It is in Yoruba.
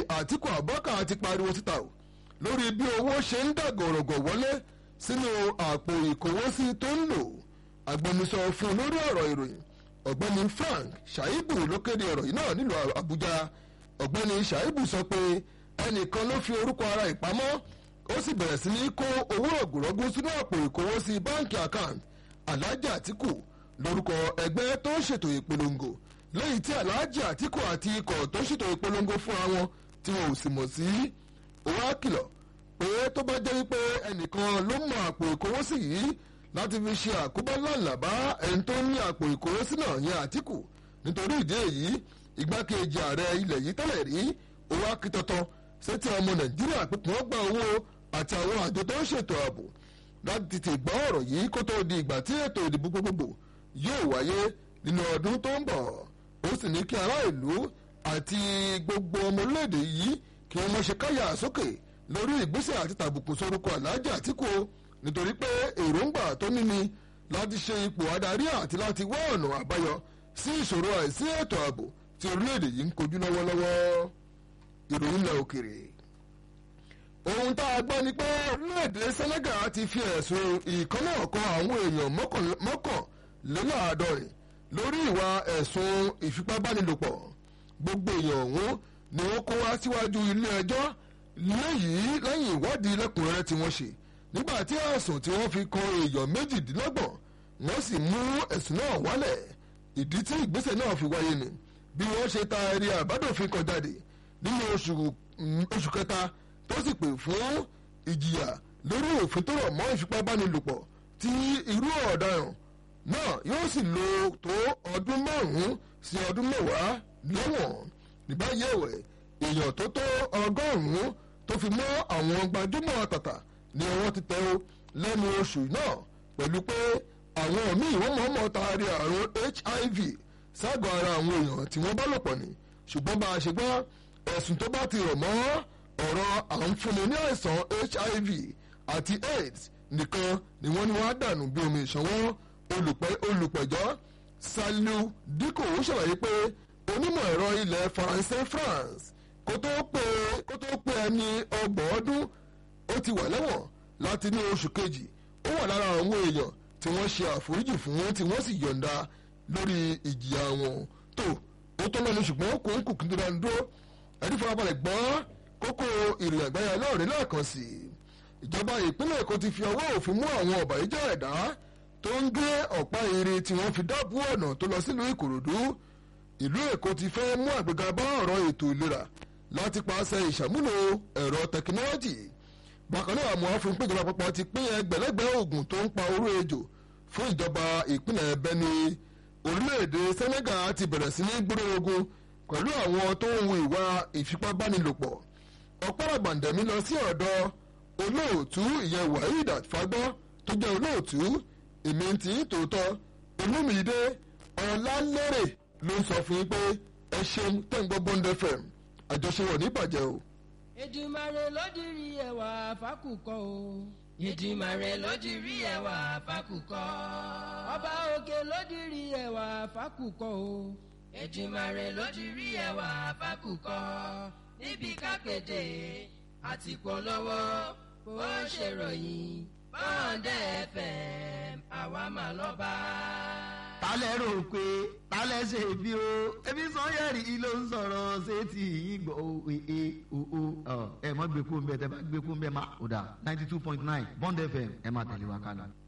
àtìkù abubakar ti pariwo síta o lórí bí owó ṣe ń dàgọ̀rọ̀gọ̀ wọlé sínú àpò ìkówósí tó ń lò agbẹnusọ fún lórí ọ̀rọ̀ ìròyìn ọ̀gbẹ́ni frank shaibu ló kéde ọ̀rọ̀ yìí náà nílùú àbújá ọ̀gbẹ́ni shaibu sọ pé ẹnìkan ló fi orúkọ ara ìpamọ́ ó sì bẹ̀rẹ̀ sí ní kó owó ògùrọ̀gùn sínú àpò ìkówósí báńkì account alhaji atiku lórúkọ ẹgbẹ́ tó ń ṣètò ìpolongo lẹ́yìn tí alhaji atiku àti ikọ̀ tó ń ṣètò ìpolongo fúnra wọn tí wọn ò sì mọ̀ sí owó àkìlọ̀ pé tó bá jẹ́ wípé ẹnìkan ló mọ àpò ìkówósí yìí láti fi ṣe àkóbá lọ́nà bá ẹni tó ní àpò ìkówósí náà yẹn àtìkù nítorí ìdí èyí igbákejì ààrẹ ilẹ̀ yìí tẹ́lẹ̀ rí owó akitọ́tọ́ sétí ọmọ nàìjíríà pé kí wọ́n gba owó àti àwọn àjọ tó ń ṣètò ààbò láti tètè gbọ́ ọ̀rọ̀ yìí kó tó di ìgbà tí ètò ìdìbò gbogbogbò yóò wáyé nínú ọdún tó ń bọ̀ ó sì ní kí ará ìlú àti gbogbo ọmọ orílẹ̀-èdè yìí kí wọ́n mọ̀ ṣe káyà sókè lórí ìgbésẹ̀ àti tàbùkù sórúkọ aláàjì àtìkù nítorí pé èròǹgbà tó ní ni láti ṣe ipò adarí àti láti wá ọ̀nà àbáyọ sí ìṣòro àìsí ètò ààbò tí orílẹ̀-èdè yìí ń kojú lọ́wọ́lọ́wọ́ ìròyìn ilẹ̀ òkèrè. ohun tá a gbọ́ ni pé orílẹ̀-èdè Senegal ti fi ẹ̀sùn ìkànnà kan àwọn èèyàn mọ́kànléláàádọ́rin lórí ìwà ẹ̀sùn ìfipábánilòpọ̀ gbogbo èèyàn ọ̀hún ni wọ́n kó wá síwájú ilé ẹjọ́ lẹ́yìn lẹ́yìn ìwádìí lẹ́kùnrẹ́rẹ́ tí wọ́n ṣe nígbà tí ẹ̀sùn tí wọ́n fi kan èèyàn méjìdínlọ́gbọ̀n wọ́n sì mú ẹ̀sùn náà wálẹ̀ ìdí tí ìgbésẹ̀ náà fi wáyé ni bí wọ́n ṣe ta ẹ̀rí àbádòfin kan jáde nínú oṣù kẹta tó sì pè fún ìjìyà lórí òfin tó rọ̀ mọ́ ìfipábánilòpọ̀ tí irú ọ̀daràn náà yóò sì lò tó ọdún márùn-ún sí ọdún mẹ́wàá lẹ́wọ̀n níbàyẹ̀ ẹ̀wẹ̀ èèyàn tó tó ọgọ́rùn-ún tó fi mọ́ àwọn gbajúmọ̀ tàtà ni wọ́n ti tẹ́ o lẹ́nu oṣù náà pẹ̀lú pé àwọn míì wọ́n mọ̀ọ́mọ̀ taari àrùn HIV ságọ́ ara àwọn èèyàn tí wọ́n bá lò pọ̀ ni ṣùgbọ́n bá a ṣe gbọ́ ẹ̀sùn tó bá ti rọ̀ mọ́ ọ̀rọ̀ à ń fúnni ní àìsàn HIV àti AIDS nìkan ni wọ́n ní wọ́n á dànù bí omi ìṣanwọ́ olùpẹ̀jọ́ Saliu Dikko ṣàlàyé pé onímọ̀ ẹ̀rọ ilẹ̀ Faransé France kó tó pé kó tó pé ẹni ọgbọ̀n ọdún ó ti wà lẹ́wọ̀n láti ní oṣù kejì ó wà lára àwọn èèyàn tí wọ́n ṣe àforíjì fún tí wọ́n sì yọ̀ǹda lórí ìjìyà wọn tó ó tó lọ́nu ṣùgbọ́n kò ń kù kí n tó dánu dúró ẹni farabalẹ̀ gbọ́ kókó ìrìn àgbáyà lọ́ọ̀rẹ́ lẹ́ẹ̀kan sí i ìjọba ìpínlẹ̀ èkó ti fi ọwọ́ òfin mú àwọn ọ̀bàyéjẹ́ ẹ̀dá tó ń gé ọ̀pá irin tí wọ́n fi dábú ọ̀nà tó lọ sílùú ìkòròdú ìlú èkó ti fẹ́ mú àgbéga bá ọ̀rọ̀ ètò ìlera láti pàṣẹ ìṣàmúlò ẹ̀rọ tẹkinọ́lọ́jì bákan náà àmọ́ fún péjọba àpapọ̀ ti pín ẹgbẹ̀lẹ́gbẹ̀ oògùn tó ń pa oró ejò fún ìjọba ìpínlẹ̀ Benue orílẹ̀-èdè Senegal ti bẹ̀rẹ̀ sí ní gbúrò ogun pẹ̀lú àwọn tó ń hu ìwà ìfipábánilòpọ̀ ọ̀pọ̀lọpàndẹ̀mí lọ sí ọ̀dọ̀ olóòtú ìyẹn Waheed Fagbọ́ tó jẹ́ olóòtú èmi ti ń tòótọ́ Olúmídé Ọlálérè ló ń sọ fún yín pé ẹ ṣeun tẹ́ ń gbọ́ Bond FM àjọṣewọ̀ ní ìbàjẹ́ o. Èdùmàrè ló dirí ẹwà fákùkọ o. Èdùmàrè ló dirí ẹwà fákùkọ. Ọba òkè ló dirí ẹwà fákùkọ o. Èdùmàrè ló dirí ẹwà fákùkọ. níbi kápẹ́dé àti polówó bó ṣèròyìn Bond FM àwa mà lọ́ba. tálẹ̀ rò pé tálẹ̀ ṣe bí o ebi Sanyẹ̀rì ló ń sọ̀rọ̀ sétí yìí gbọ́ o ee o o ẹ mọ̀ gbẹ́kú ń bẹ tẹ́ bá gbẹ́kú ń bẹ má o dà ninety two point nine Bond FM ẹ máa tẹ̀lé wa kálọ.